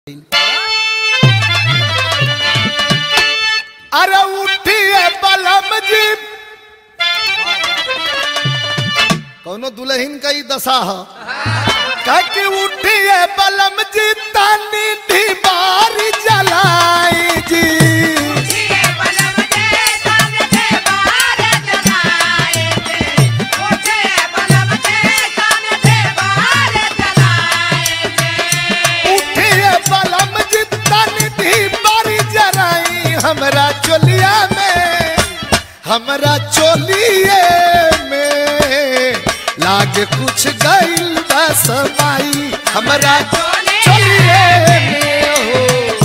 अरे उठिए बलम जी कौनो दुल्हन का ही दशा है कह कि उठिए बलम जी तानी दीवार जलाई जी उठिए बलम जी तानी दीवार जलाई हमरा चोलिया में हमरा चोलिए में लागे कुछ गइल बा समाई हमरा चोलिए में हो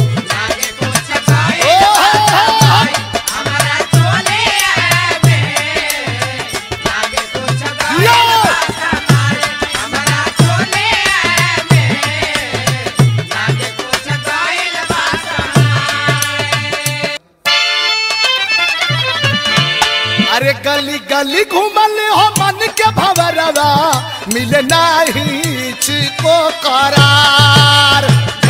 ओ हो, हो, हो। यो! अरे गली गली घूमल हो मन के भवरवा मिले नाही को करार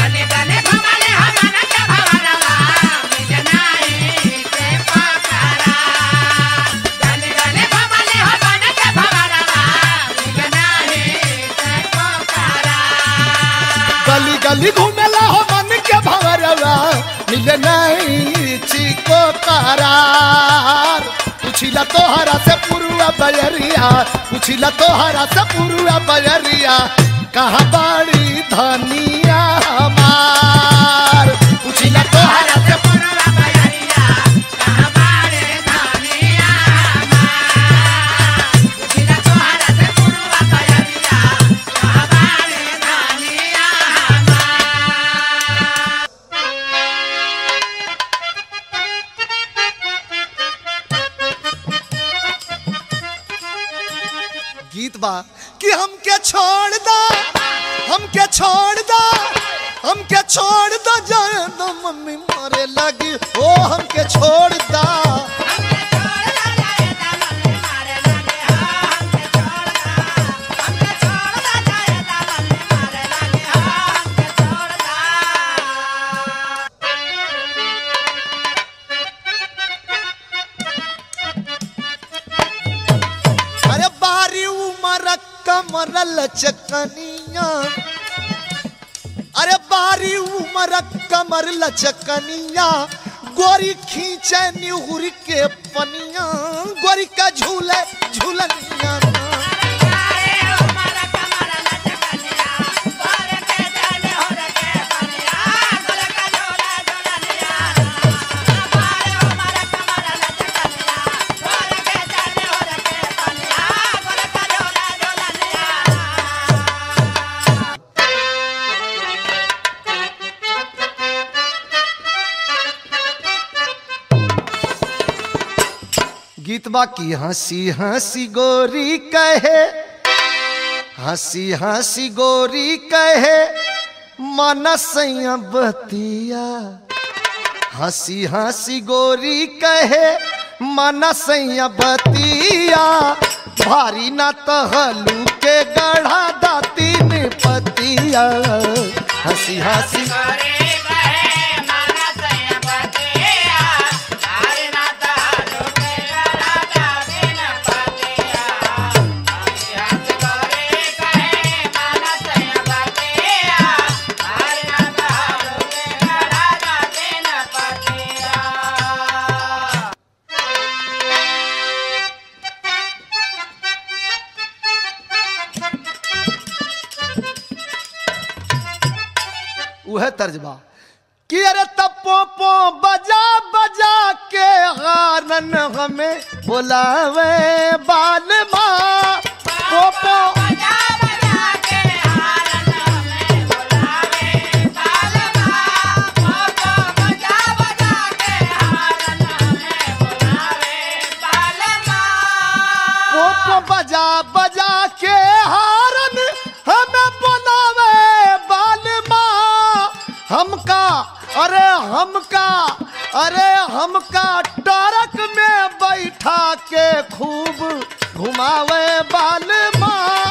गली गली घूमेला हो मन के भवरवा मिले नहीं को करार पूछिला तोहरा से पुरुआ बजरिया पूछिला तोहरा से पुरुआ बजरिया कहाँ बाड़ी धनिया हमार पूछिला तोहरा से गीत बा कि हमके छोड़ दा हमके छोड़ दा हमके छोड़ दा जाए दो मम्मी मारे लगी ओ हमके छोड़ दा अरे बारी उमर कमर लचकनिया अरे बारी उमर कमर लचकनिया गोरी खींचे निहुर के पनिया गोरी का झूले झूलनिया गीत बाकी हंसी हंसी गोरी कहे हंसी हंसी गोरी कहे मनस बतिया हंसी हंसी गोरी कहे मनस बतिया भारी न तहलू के गढ़ा दातीन पतिया हंसी हंसी उहे तर्जबा कि अरे तपो पो बजा बजा के हारन हमें बुलावे बाल माँ पोपो पोपो बजा बजा के हारन हमें बुलावे बाल माँ हमका अरे हमका अरे हमका टरक में बैठा के खूब घुमावे बाल माँ